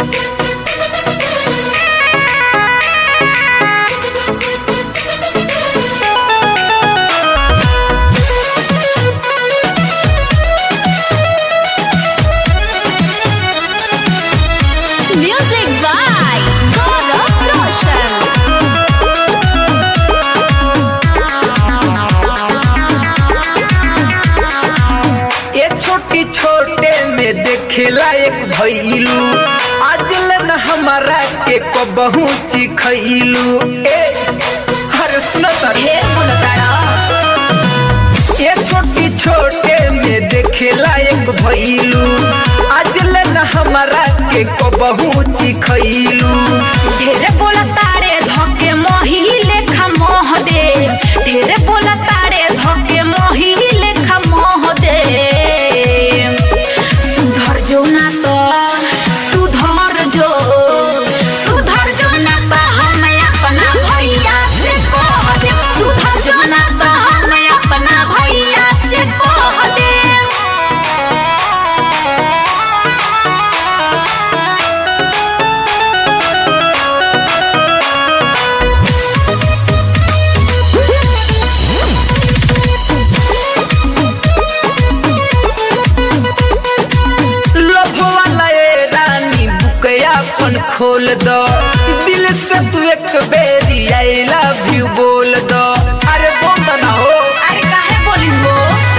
Music by Gaurav Roshan. ये छोटी छोटे में देखेला एक भइलू आज लन हमारा के कबहू चिखइलू ए हर सुन ढेर बोलताड़ा ये छोटी छोटे में देखेला एक भइलू आज लन हमारा के कबहू चिखइलू ढेर बोलतारे धके मोही लेखा मोह दे ढेर बोलतारे धके मोही लेखा मोह दे सुधर जो ना तो सुधर जो सुधर जो ना तो हम अपना भैया से कह दे सुधर जो ना तो हम अपना भैया से कह दे लोभ वाला ए रानी बुकया अपन खोल दो दिल से तू एक बेरी आई लव यू बोल दो अरे बोल दो ना हो अरे काहे बोली वो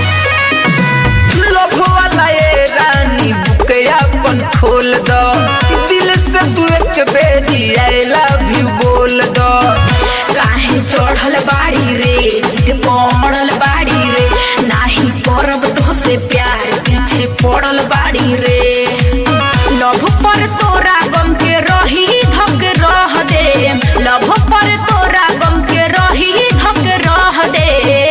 लोभ वाला ए रानी बुकया अपन खोल दो दिल से तू एक बेरी आई लव यू बोल दो काहे चढ़ल बाड़ी रे जिद पड़ल बाड़ी रे नाही करब तो से प्यार पीछे पड़ल बाड़ी रे लभ पर तोरा गम के रही धक रह दे लभ पर तोरा गम के रही धक रह दे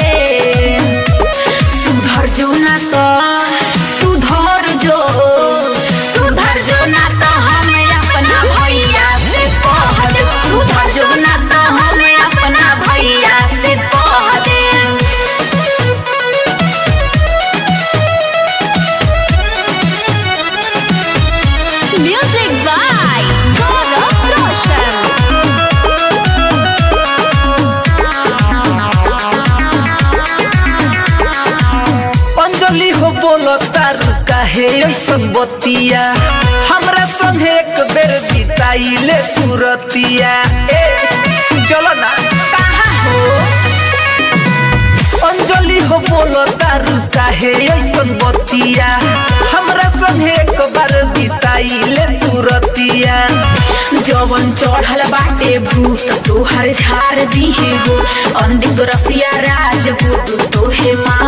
सुधर जो ना तो सुधर जो सुधर जो ना तो हम अपना भैया से कह दे सुधर जो ना तो हम अपना भैया से कह दे म्यूजिक बाय गौरव रोशन अंजलि हो बोलो तारू काहे ऐसन बतिया हमरा संगे एक बेर बिताइले तुरतिया ए चलो ना कहाँ हो अंजलि हो बोलो तारू काहे ऐसन बतिया हमरा संगे एक बार बिताइले तुरतिया जवन चढ़ल बाटे भूत तोहर झाड़ दिहे हो अंधिक रसिया राज गुरु तोहे मार